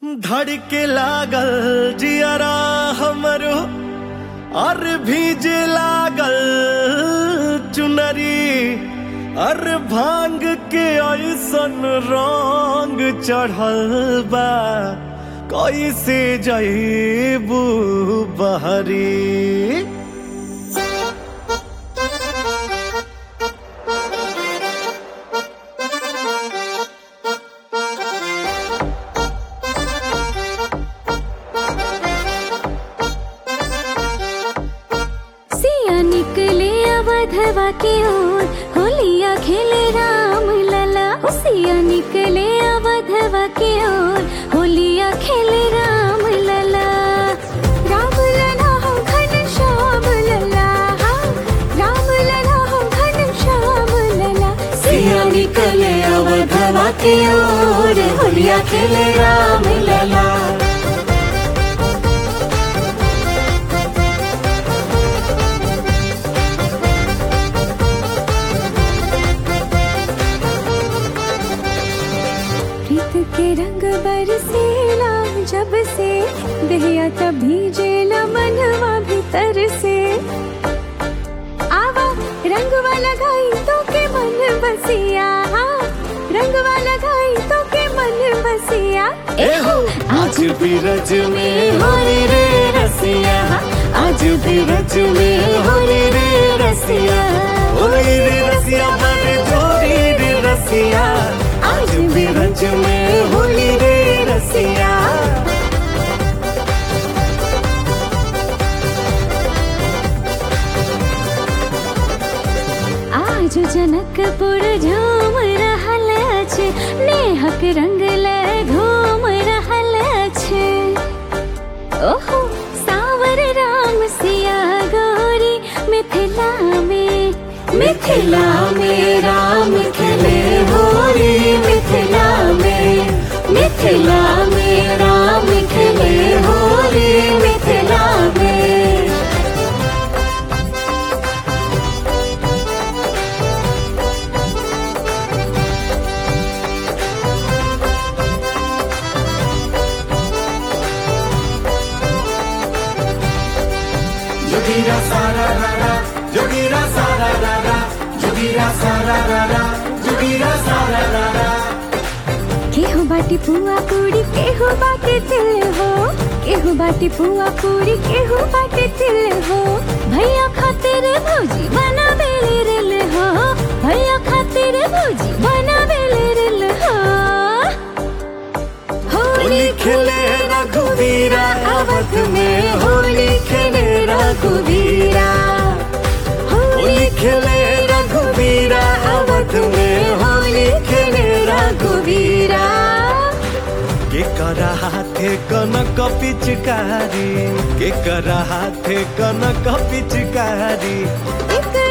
धड़के लागल जियरा हमरो और भीजे लागल चुनरी और भांग के ऐसन रंग चढ़ल बा कैसे जईबू बहरी सिया निकले अवधवा की ओर होलिया खेले राम लला ओ सिया निकले अवधवा की ओर होलिया खेले राम लला राम लला हम घन श्याम लला हाँ, राम लला हम घन श्याम लला सिया निकले अवधवा की ओर होलिया खेले राम लला प्रीत के रंग बरसेला जब से दहिया तभी जेला मनवा भीतर से आवा रंग वाला गाई तो के मन बसिया हाँ, रंग वाला गाई तो के मन बसिया एहो आज भी रज में होली रे रसिया आज भी रज में होली रे रसिया होली रे रसिया बड़े जोड़ी रे रसिया आज भी रज में होली रे रसिया आज जनकपुर झूम रहल अछि नेहक रंग ले घूम रहल अछि ओहो सावर राम सिया गौरी मिथिला में मिथिला में राम खेले होली मिथिला में मिथिला में राम खेले होली मिथिला में जोगीरा सारा रारा जोगीरा सारा रारा जोगीरा सारा रारा जोगीरा सारा रारा केहू बाटी पुआ पूरी केहू बाटी तिल हो केहू बाटी पुआ पूरी केहू बाटी तिल हो भैया खातिर भौजी बना बेले रिल हो भैया खातिर भौजी बना बेले रिल हो होली खेले रघुवीरा अवध में होली खेले रघुवीरा होली खेले रघुवीरा अवध में होली खेले रघुवीरा के करा हाथे कनक पिचकारी के करा हाथे कनक पिचकारी एक